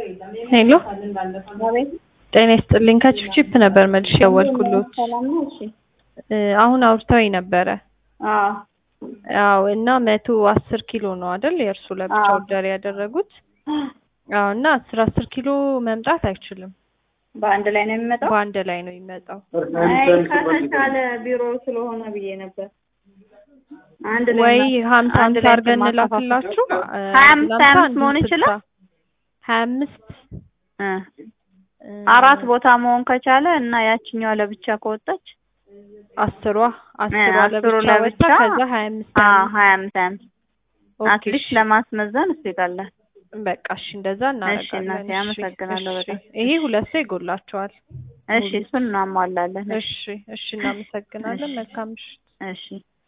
ሄሎ አቤት ጤና ይስጥልኝ ከቺፕቺፕ ነበር መልሼ ያወልኩሎት ሰላም ነው? እሺ አሁን አውርተውኝ ነበረ አዎ አዎ እና መቶ አስር ኪሎ ነው አይደል የእርሱ ለብቻ አዎ። ኦርደር ያደረጉት አዎ እና አስር አስር ኪሎ መምጣት አይችልም በአንድ ላይ ነው የሚመጣው? በአንድ ላይ ነው የሚመጣው አይ ከተቻለ ቢሮ ስለሆነ ብዬ ነበር። አንድ ላይ ወይ ማ- ሀምሳ አንድ ሀምሳ ላይ አድርገን ማከፋፈል እንላክላችሁ ሀያ አምስት ሀያ አምስት መሆን ይችላል? ሀያ አምስት እ አራት ቦታ መሆን ከቻለ እና ያችኛዋ ለብቻ ከወጣች አስሯ አስሯ አስሩ ለብቻ ወጣ ለብቻ ከዛ ሀያ አምስት አዎ ሀያ አምስት ሀያ አምስት ኦኬ አትሊስት እሺ። ለማስመዘን እሱ ይቀላል። በቃ እሺ እንደዛ እሺ እናቴ፣ እናደርጋለን። አመሰግናለሁ እሺ፣ በጣም። ይሄ ሁለት ሰው ይጎላቸዋል። እሺ እሱን እናሟላለን። እሺ እሺ፣ እናመሰግናለን። መልካም ምሽት። እሺ